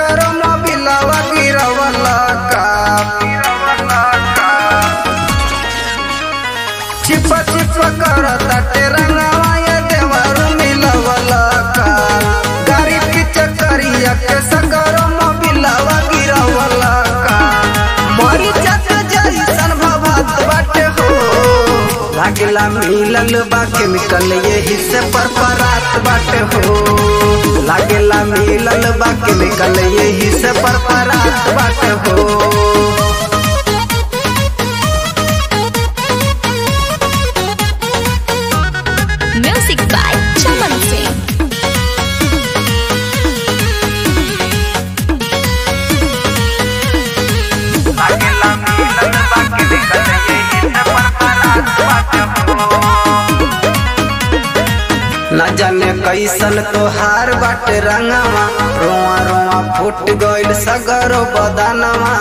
सगरो मोबिलवा गिरवला का चिप चिप कर तटे रंगवा ये देवरू मिलवला का गाड़ी की चक्करिया के सगरो मोबिलवा गिरवला का मरी जत जैसन भवत बाटे हो लागला मिलल बा केमिकल यही से पर परात बाटे हो लागला मिलल बा केमिकल यही से पर परात बाटे हो Music by Chaman Singh. लागला मिलल बा केमिकल यही से पर परात बाटे हो न जाने कैसन तोहार बाटे रंगवा रोआ रोआ फूट गइल सगरो बदनवा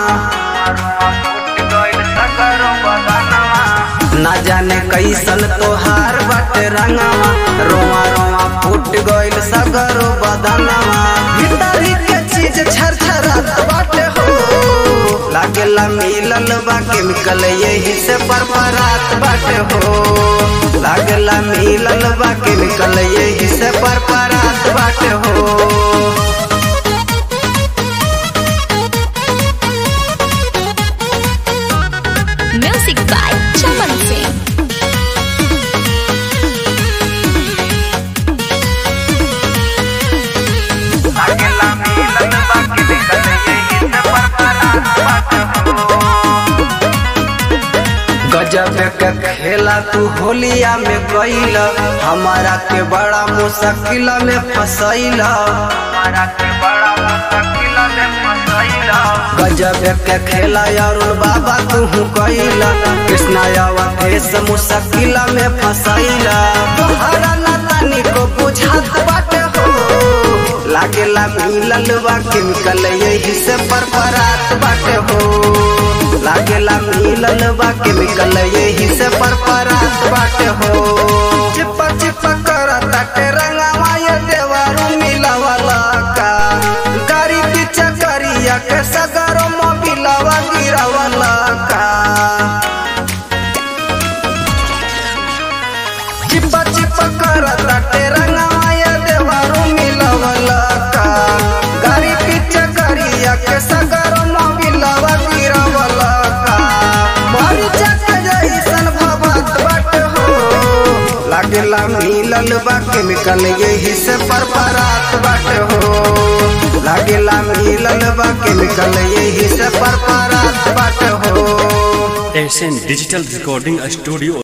न जाने कैसन तोहार बाटे रंगवा रोआ रोआ फूट गइल सगरो बदनवा भीतरी के चीज छरछरात बाटे हो लागेला मिलल बा केमिकल यही से परपरात बाटे हो लागेला मिलल बा केमिकल यही से परपरात बाटे हो Music by Chaman Singh. लागेला मिलल बा केमिकल यही से परपरात बाटे हो गजब के खेला तू होलिया में गईल हमारा के बड़ा मुश्किल में फसैल हमारा के बड़ा मुश्किल में फसैल गजब के खेला अरुण बाबा तू कैल कृष्णा अवधेश मुश्किल में फसैल तोहरा ना तनी को बुझात बाटे हो लागेला मिलल बा केमिकल यही से परपरात बाटे हो लागेला मिलल बा केमिकल यही से परपरात बाटे हो चिप चिप कर ताटे रंगावा ये देवारू मिलवला का गाड़ी पीछे करिया के सगरो मोबिलवा गिरवला का चिप चिप कर ताटे रंगावा ये देवारू मिलवला का गाड़ी पीछे करिया के सगरो मोबिलवा गिरवला का मरी जक जैसन भवत बाटे हो लागेला मिलल बा केमिकल यही से परपरात बाटे हो लागेला मिलल बा केमिकल यही से परपरात बाटे हो एशियन डिजिटल रिकॉर्डिंग स्टूडियो